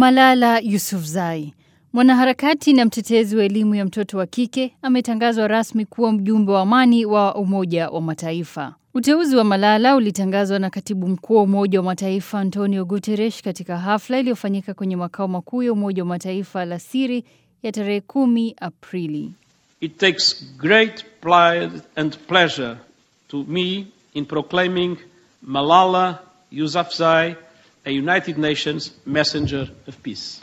Malala Yousafzai, mwanaharakati na mtetezi wa elimu ya mtoto wa kike, ametangazwa rasmi kuwa mjumbe wa amani wa Umoja wa Mataifa. Uteuzi wa Malala ulitangazwa na katibu mkuu wa Umoja wa Mataifa Antonio Guterres katika hafla iliyofanyika kwenye makao makuu ya Umoja wa Mataifa la siri ya tarehe kumi Aprili. It takes great pride and pleasure to me in proclaiming Malala Yousafzai a United Nations messenger of peace.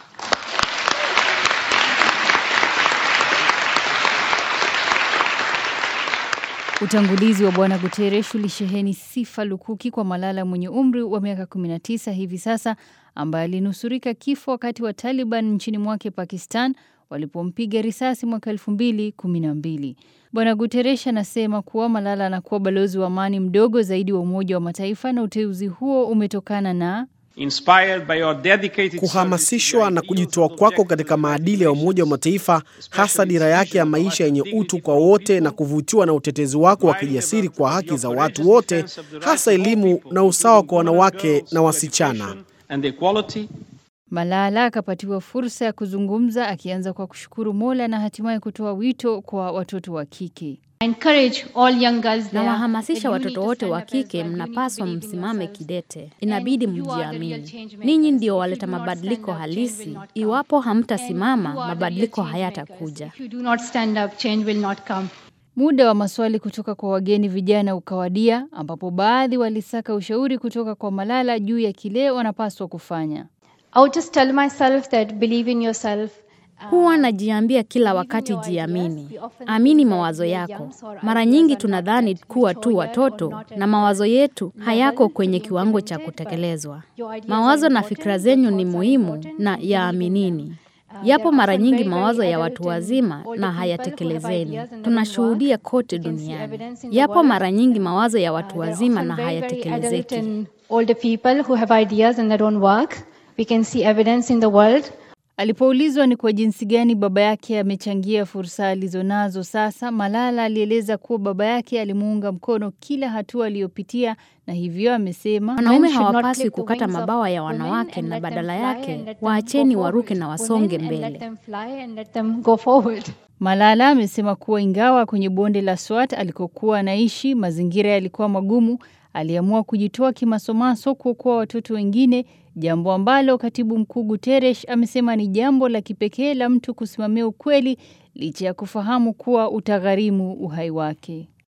Utangulizi wa Bwana Guterres ulisheheni sifa lukuki kwa Malala mwenye umri wa miaka 19 hivi sasa, ambaye alinusurika kifo wakati wa Taliban nchini mwake Pakistan walipompiga risasi mwaka 2012. Bwana Guterres anasema kuwa Malala anakuwa balozi wa amani mdogo zaidi wa Umoja wa Mataifa na uteuzi huo umetokana na Inspired by your dedicated kuhamasishwa na kujitoa kwako katika maadili ya Umoja wa Mataifa, hasa dira yake ya maisha yenye utu kwa wote, na kuvutiwa na utetezi wako wa kijasiri kwa haki za watu wote, hasa elimu na usawa kwa wanawake na wasichana. and equality, Malala akapatiwa fursa ya kuzungumza akianza kwa kushukuru Mola na hatimaye kutoa wito kwa watoto wa kike. encourage all young girls there Nawahamasisha that you watoto need to wote stand wa up as kike, well. You need to mnapaswa believe in msimame yourself. kidete. Inabidi And you are the real mjiamini. change makers. Ninyi ndio If you waleta do not mabadiliko stand up, change halisi. will not come. Iwapo And hamtasimama, you are the real mabadiliko change hayatakuja. makers. If you do not stand up, change will not come. Muda wa maswali kutoka kwa wageni vijana ukawadia, ambapo baadhi walisaka ushauri kutoka kwa Malala juu ya kile wanapaswa kufanya. I would just tell myself that believe in yourself. Huwa najiambia kila wakati, jiamini, amini mawazo yako. Mara nyingi tunadhani kuwa tu watoto na mawazo yetu hayako kwenye kiwango cha kutekelezwa. Mawazo na fikra zenyu ni muhimu na yaaminini. Yapo mara nyingi mawazo ya watu wazima na hayatekelezeni. Tunashuhudia kote duniani. Yapo mara nyingi mawazo ya watu wazima na hayatekelezeki. and older people who have ideas and they don't work. We can see evidence in the world. Alipoulizwa ni kwa jinsi gani baba yake amechangia fursa alizonazo sasa, Malala alieleza kuwa baba yake alimuunga mkono kila hatua aliyopitia, na hivyo amesema Wanaume Men should not hawapaswi clip the kukata wings of mabawa ya women wanawake and na let them badala fly yake and let them waacheni go waruke na forward. wasonge Women and let mbele. them fly and let them go forward. Malala amesema kuwa ingawa kwenye bonde la Swat alikokuwa anaishi mazingira yalikuwa magumu, aliamua kujitoa kimasomaso kuokoa watoto wengine, jambo ambalo katibu mkuu Guterres amesema ni jambo la kipekee la mtu kusimamia ukweli licha ya kufahamu kuwa utagharimu uhai wake.